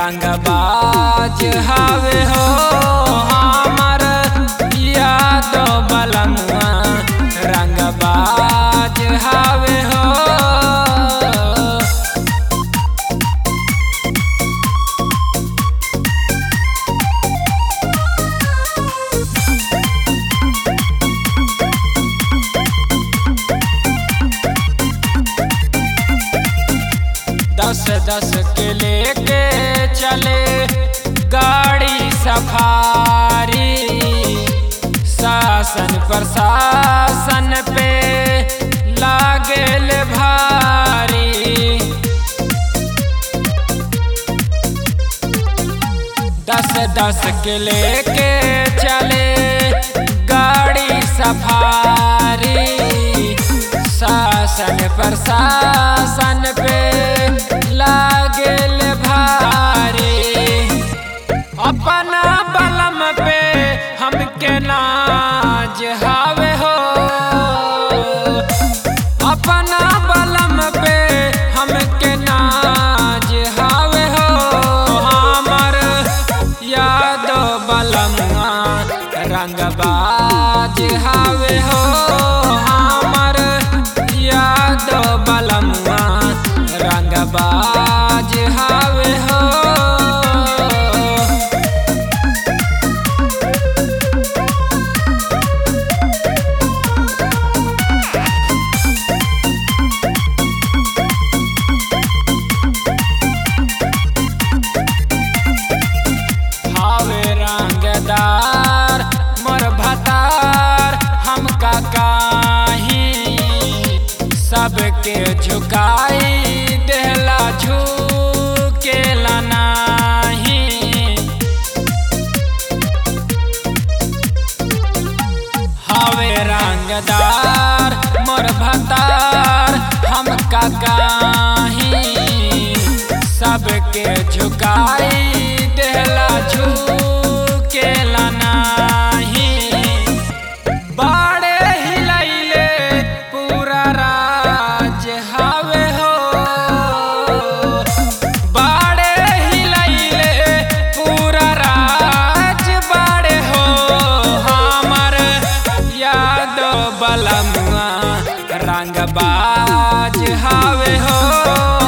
रंगबाज हवे हो हमर याद बलमुआ रंगबाज हवे हो दस दस के लेके चले गाड़ी सफारी शासन प्रशासन पे लागल भारी दस दस के लेके चले गाड़ी सफारी शासन प्रशासन पे लागल भारी अपना बलम पे हमके नाज हावे हो अपना बलम पे हमके नाज हावे हो हमर याद बलमुआ रंगबाज हावे हो हमर याद बलमुआ रंगबाज हावे हो हावे रंगदार मोर भतार हमका काही सबके झुकाई देहला झुकेला नाही हावे रंगदार मोर भतार हमका काही सबके झुकाई देहला झुकेला नाही बाड़े हिलैले पूरा राज हावे हो बाड़े हिलैले पूरा राज बाड़े हो हमर याद बलमुआ रंगबाज हावे हो